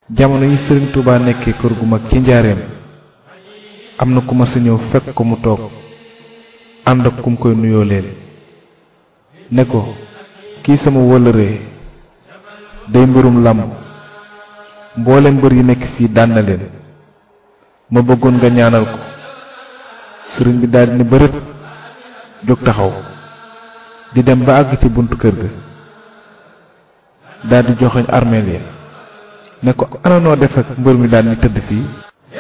jamono yi sëriñ Touba nekkee kër gu mag ci njaareem am na ku ma sa ñëw fekk ko mu toog ànd ak kum koy nuyoo leen ne ko kii sama wëllëree day mbirum làmb mboole mbër yi nekk fii daan na leen ma bëggoon nga ñaanal ko sëriñ bi daldi ne bërët jóg taxaw di dem ba àgg ci buntu kër ga daldi joxoñ armeel ya ne ko ana noo def ak mbër mi daan ni tëdd fii